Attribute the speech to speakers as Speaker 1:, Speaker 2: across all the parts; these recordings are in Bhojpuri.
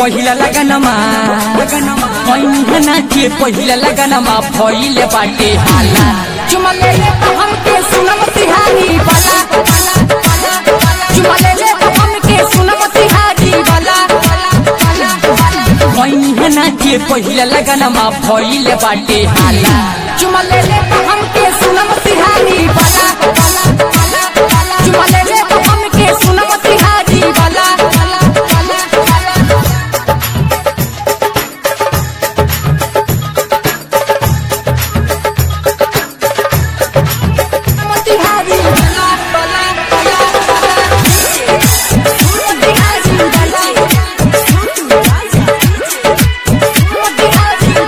Speaker 1: पहिला लगनमा मैनी नाचे पहिला लगनमा भइले बाटे हाला
Speaker 2: चुमले ले हमके सुनम तिहारी वाला चुमले ले हमके सुनम तिहारी वाला
Speaker 1: मैनी नाचे पहिला लगनमा भइले बाटे हाला
Speaker 2: चुमले ले हमके सुनम तिहारी वाला चुमले ले हमके सुनम तिहारी वाला तिहारी वाला वाला वाला तिहारी वाला तिहारी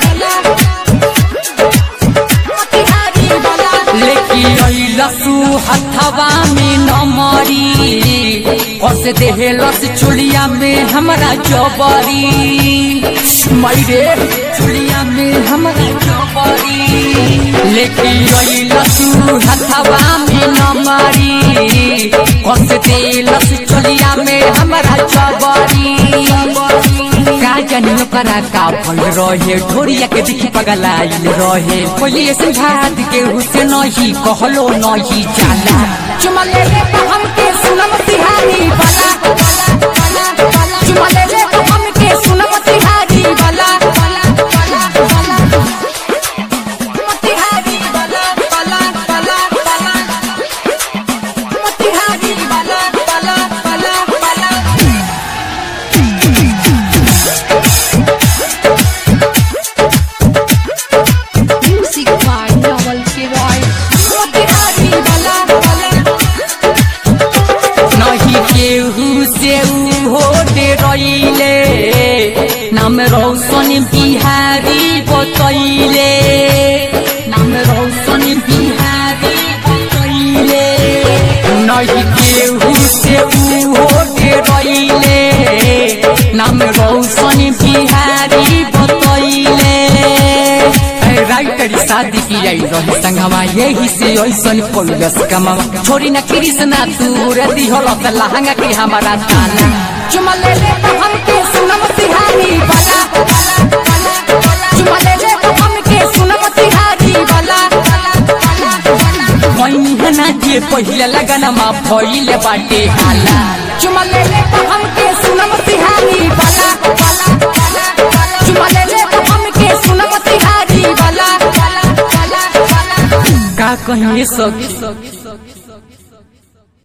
Speaker 2: वाला तिहारी वाला
Speaker 1: लेकी लसु हथवा में नमरी कस देहलस चुलिया में हमरा जबरी मैरे चुलिया में हमरा जबरी लेकी लसु हथवा में नमरी कस देहलस चुलिया में हमरा जबरी का जानी ओकरा का फल रहे ढोरिया के दिखी पगलाइल रहे खोलिए संघात के हुसे नहीं कहलो नहीं जाला
Speaker 2: चुमले ले हमके सुनम तिहारी वाला चुमले ले हमके सुनम तिहारी वाला तिहारी वाला वाला वाला वाला तिहारी वाला वाला वाला वाला
Speaker 3: Music by Noel Kiroy.
Speaker 2: तिहारी वाला वाला
Speaker 1: नहीं केहू से ऊ हो दे रहिले नाम रोशन बिहारी बतैले नाम रोशन बिहारी बतैले नहीं केहू से ऊ हो दे रहिले नाम रोशन बिहारी बतैले राइटर शादी की आई रही संगमा यही से ऐसन कोइलस कमावा छोरी न कृष्णा दूर दिहल त लहंगा के हमारा ताना
Speaker 2: चुमले ले हमके सुनम तिहारी वाला चुमले ले हमके सुनम तिहारी वाला
Speaker 1: मैनी नाचे पहिला लगनमा भइले बाटे हाला
Speaker 2: चुमले ले हमके सुनम तिहारी वाला चुमले ले हमके सुनम तिहारी वाला
Speaker 1: का कहिए सखी